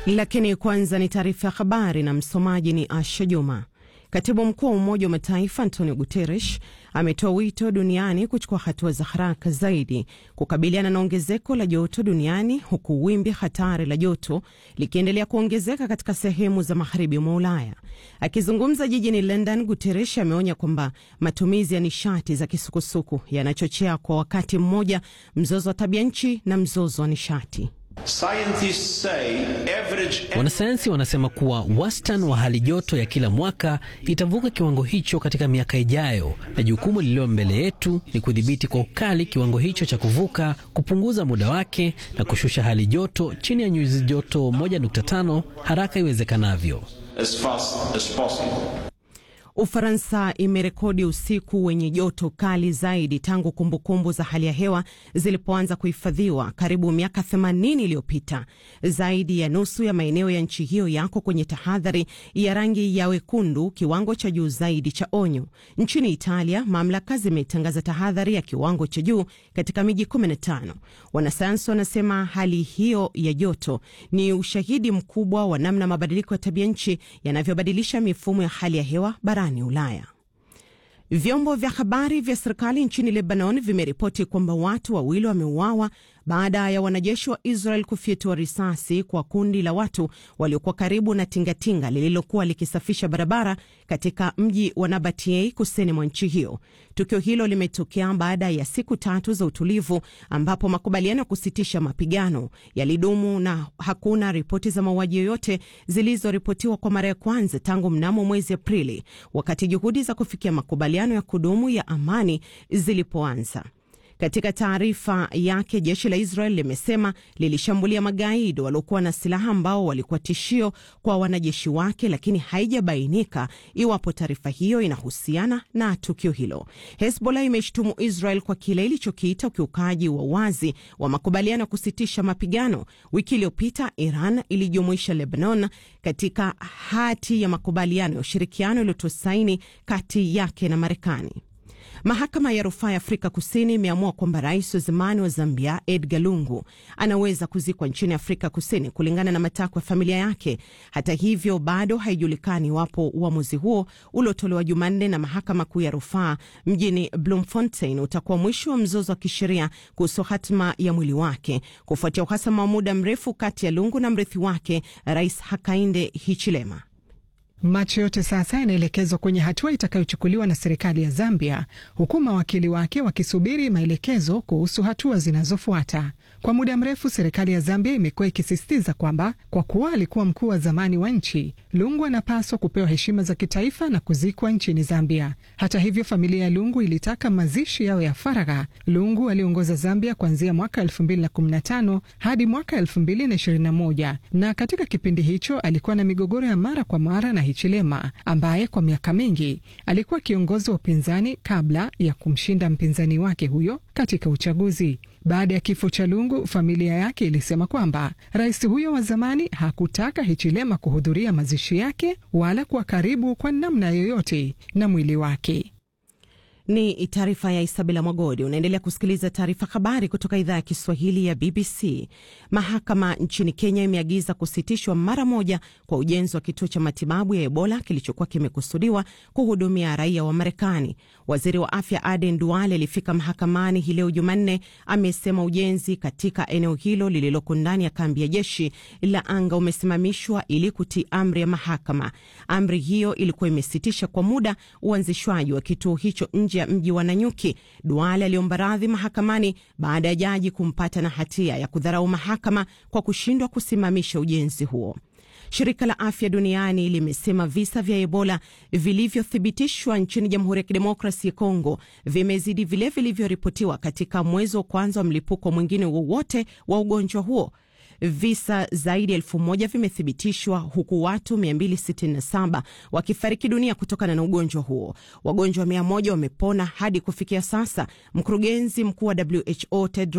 Lakini kwanza ni taarifa ya habari na msomaji ni Asha Juma. Katibu mkuu wa Umoja wa Mataifa Antonio Guterres ametoa wito duniani kuchukua hatua za haraka zaidi kukabiliana na ongezeko la joto duniani huku wimbi hatari la joto likiendelea kuongezeka katika sehemu za magharibi mwa Ulaya. Akizungumza jijini London, Guterres ameonya kwamba matumizi ya nishati za kisukusuku yanachochea kwa wakati mmoja mzozo wa tabia nchi na mzozo wa nishati. Wanasayansi wanasema kuwa wastani wa hali joto ya kila mwaka itavuka kiwango hicho katika miaka ijayo, na jukumu lililo mbele yetu ni kudhibiti kwa ukali kiwango hicho cha kuvuka, kupunguza muda wake na kushusha hali joto chini ya nyuzi joto 1.5 haraka iwezekanavyo. as fast as possible. Ufaransa imerekodi usiku wenye joto kali zaidi tangu kumbukumbu za hali ya hewa zilipoanza kuhifadhiwa karibu miaka 80 iliyopita. Zaidi ya nusu ya maeneo ya nchi hiyo yako kwenye tahadhari ya rangi ya wekundu, kiwango cha juu zaidi cha onyo. Nchini Italia, mamlaka zimetangaza tahadhari ya kiwango cha juu katika miji 15. Wanasayansi wanasema hali hiyo ya joto ni ushahidi mkubwa wa namna mabadiliko ya tabia nchi yanavyobadilisha mifumo ya hali ya hewa barani Ulaya. Vyombo vya habari vya serikali nchini Lebanon vimeripoti kwamba watu wawili wameuawa baada ya wanajeshi wa Israel kufyatua risasi kwa kundi la watu waliokuwa karibu na tingatinga lililokuwa likisafisha barabara katika mji wa Nabatie kusini mwa nchi hiyo. Tukio hilo limetokea baada ya siku tatu za utulivu ambapo makubaliano ya kusitisha mapigano yalidumu na hakuna ripoti za mauaji yoyote zilizoripotiwa kwa mara ya kwanza tangu mnamo mwezi Aprili, wakati juhudi za kufikia makubaliano ya kudumu ya amani zilipoanza. Katika taarifa yake, jeshi la Israel limesema lilishambulia magaidi waliokuwa na silaha ambao walikuwa tishio kwa wanajeshi wake, lakini haijabainika iwapo taarifa hiyo inahusiana na tukio hilo. Hezbollah imeshtumu Israel kwa kile ilichokiita ukiukaji wa wazi wa makubaliano ya kusitisha mapigano. Wiki iliyopita Iran ilijumuisha Lebanon katika hati ya makubaliano ya ushirikiano iliyotoa saini kati yake na Marekani. Mahakama ya rufaa ya Afrika Kusini imeamua kwamba rais wa zamani wa Zambia Edgar Lungu anaweza kuzikwa nchini Afrika Kusini kulingana na matakwa ya familia yake. Hata hivyo, bado haijulikani iwapo uamuzi huo uliotolewa Jumanne na mahakama kuu ya rufaa mjini Bloemfontein utakuwa mwisho wa mzozo wa kisheria kuhusu hatima ya mwili wake kufuatia uhasama wa muda mrefu kati ya Lungu na mrithi wake Rais Hakainde Hichilema. Macho yote sasa yanaelekezwa kwenye hatua itakayochukuliwa na serikali ya Zambia, huku mawakili wake wakisubiri maelekezo kuhusu hatua zinazofuata. Kwa muda mrefu, serikali ya Zambia imekuwa ikisisitiza kwamba kwa kuwa alikuwa mkuu wa zamani wa nchi, Lungu anapaswa kupewa heshima za kitaifa na kuzikwa nchini Zambia. Hata hivyo, familia ya Lungu ilitaka mazishi yao ya faragha. Lungu aliongoza Zambia kuanzia mwaka 2015 hadi mwaka 2021 na katika kipindi hicho alikuwa na migogoro ya mara kwa mara na Hichilema ambaye kwa miaka mingi alikuwa kiongozi wa upinzani kabla ya kumshinda mpinzani wake huyo katika uchaguzi. Baada ya kifo cha Lungu, familia yake ilisema kwamba rais huyo wa zamani hakutaka Hichilema kuhudhuria mazishi yake wala kuwa karibu kwa namna yoyote na mwili wake. Ni taarifa ya Isabela Mwagodi. Unaendelea kusikiliza taarifa habari kutoka idhaa ya Kiswahili ya BBC. Mahakama nchini Kenya imeagiza kusitishwa mara moja kwa ujenzi wa kituo cha matibabu ya Ebola kilichokuwa kimekusudiwa kuhudumia raia wa Marekani. Waziri wa afya Aden Duale alifika mahakamani hii leo Jumanne. Amesema ujenzi katika eneo hilo lililoko ndani ya kambi ya jeshi la anga umesimamishwa ili kutii amri ya mahakama. Amri hiyo ilikuwa imesitisha kwa muda uanzishwaji wa kituo hicho nje ya mji wa Nanyuki. Duale aliomba radhi mahakamani baada ya jaji kumpata na hatia ya kudharau mahakama kwa kushindwa kusimamisha ujenzi huo. Shirika la Afya Duniani limesema visa vya Ebola vilivyothibitishwa nchini Jamhuri ya Kidemokrasi ya Kongo vimezidi vile vilivyoripotiwa katika mwezi wa kwanza wa mlipuko mwingine wowote wa ugonjwa huo. Visa zaidi ya elfu moja vimethibitishwa huku watu 267 wakifariki dunia kutokana na ugonjwa huo. Wagonjwa 100 wamepona hadi kufikia sasa. Mkurugenzi mkuu wa WHO Tedros